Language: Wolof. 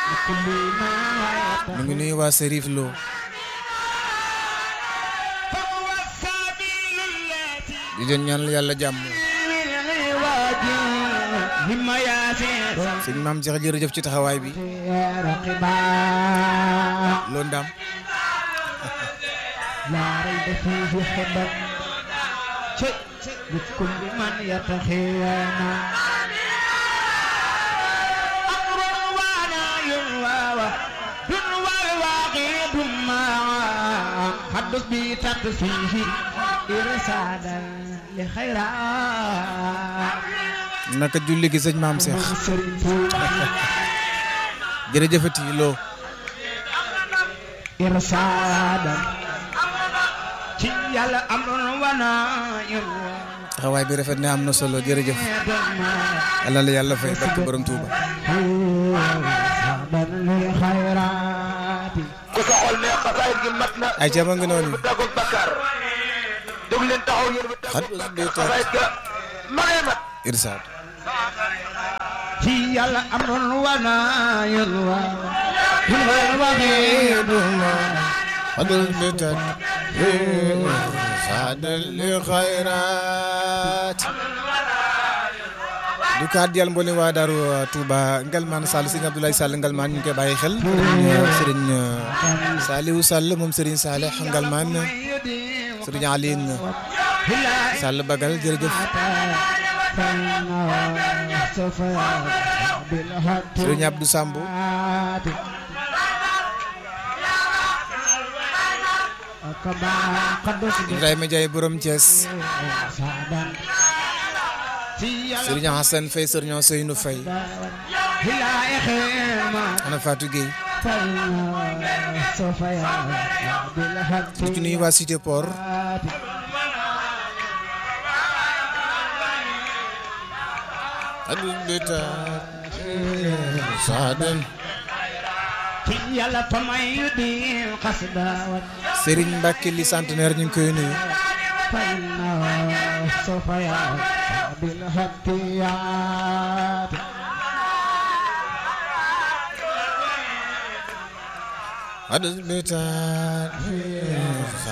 ñu ngi nuyu waa Serif Lo di leen ñaanal yàlla jàmm sëñ maam Cheikh jërëjëf ci taxawaay bi loo ndam لا ريب فيه حبا شيء لكل من يتخيانا أمر وانا ينوى دنوى الواقع ما حدث بتقفيه إرسالا لخيرات naka julli gi sëñ maam Cheikh jërëjëfati loo إرسالا ci yàlla amul wana yàlla taxawaay bi rafet na am na solo jërëjëf yàlla la yàlla fay barke borom Touba ku sa xol ne xasaayit gi mat na ay ca ma ngi noonu dagul bakkaar jóg leen taxaw yéen bi xat xasaayit ga ma ngay mat irsaad ci yàlla amul wana yàlla xadul bitat saadal li xayraat du kaat yàlla mboolem waa Daaru Touba Ngalmaan Sall sëñ Abdoulaye Sall Ngalmaan ñu ngi koy bàyyi xel sëriñ Saliou Sall moom sëriñ Saleh Ngalmaan sëriñ Aline Sall Bagal jërëjëf sëriñ Abdou Sambu Ibrahima Ndiaye borom Thiès sëriñ Hassan Faye sëriñ Seynou Faye ana Fatou Gueye di ci nuyu waa Cité Port adul bitaat saadan ci yàlla tamay yu di xasda Serigne Mbacke li centenaire ñu ngi koy nuyu فإنه سوف يأتي بالهديات adul bitaat